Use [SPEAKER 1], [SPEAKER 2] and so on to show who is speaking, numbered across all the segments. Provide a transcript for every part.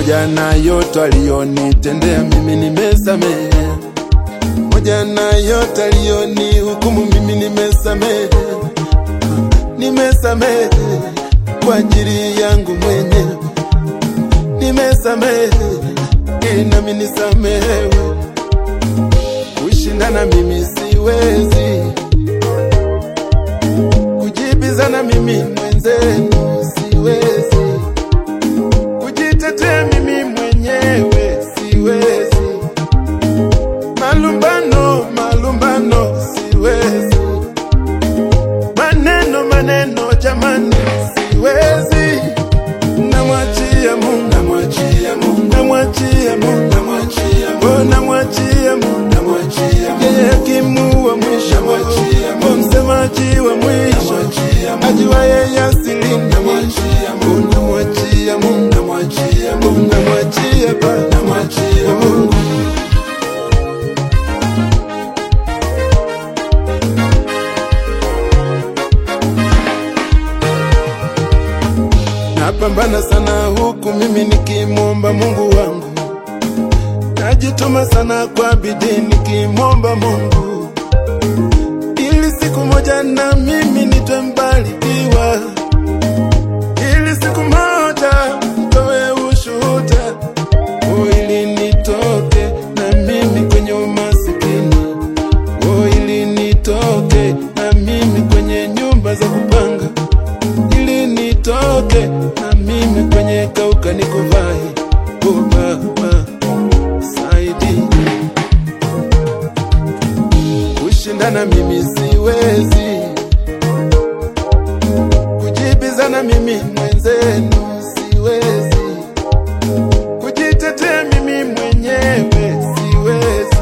[SPEAKER 1] moja na yote aliyonitendea mimi nimesamehe, moja na yote aliyonihukumu mimi nimesamehe, nimesamehe kwa ajili yangu mwenyewe, nimesamehe ili nami nisamehewe. Kushindana mimi siwezi, kujibizana mimi mwenzenu siwezi, kujitetea mimi mwenyewe siwezi, malumbano malumbano siwezi, maneno maneno jamani siwezi, namwachia Mungu, namwachia Mungu, namwachia Mungu, namwachia Mungu, namwachia Mungu, namwachia Mungu, yeye hakimu wa mwisho, namwachia Mungu, msemaji wa mwisho, ajua yeye asili, namwachia Mungu, namwachia Mungu, namwachia Mungu, namwachia Baba, namwachia Mungu. Napambana sana huku mimi nikimwomba Mungu wangu, najituma sana kwa bidii nikimwomba Mungu, ili siku moja na mimi nitwe mbarikiwa, ili siku moja nitoe ushuhuda, oh, ili nitoke na mimi kwenye umasikini, oh, ili nitoke na mimi kwenye nyumba za kupanga ili nitoke na mimi kwenye kauka nikuvai. Oh Baba, saidi kushindana mimi siwezi, kujibizana mimi mwenzenu siwezi, kujitetea mimi mwenyewe siwezi,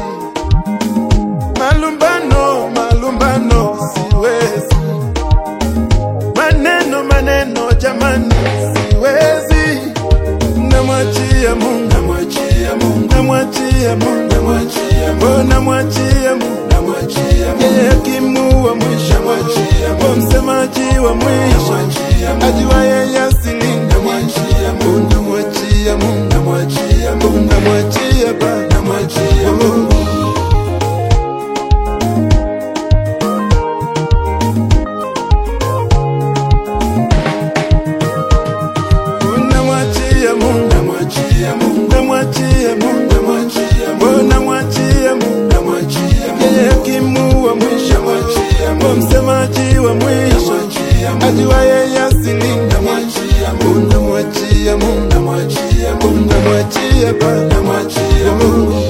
[SPEAKER 1] malumbano malumbano siwezi maneno maneno jamani siwezi namwachia Mungu namwachia Mungu namwachia Mungu namwachia Mungu namwachia Mungu namwachia Mungu yeye hakimu wa mwisho namwachia Mungu msemaji wa mwisho ajua yeye asili namwachia Mungu namwachia Mungu namwachia Mungu namwachia Baba namwachia Mungu namwachia Mungu, namwachia Mungu, namwachia Mungu, namwachia Mungu, namwachia Mungu, namwachia Mungu, yeye hakimu wa mwisho, namwachia Mungu, msemaji wa mwisho, ajua yeye asili, namwachia Mungu, namwachia Mungu, namwachia Mungu, namwachia Baba, namwachia Mungu.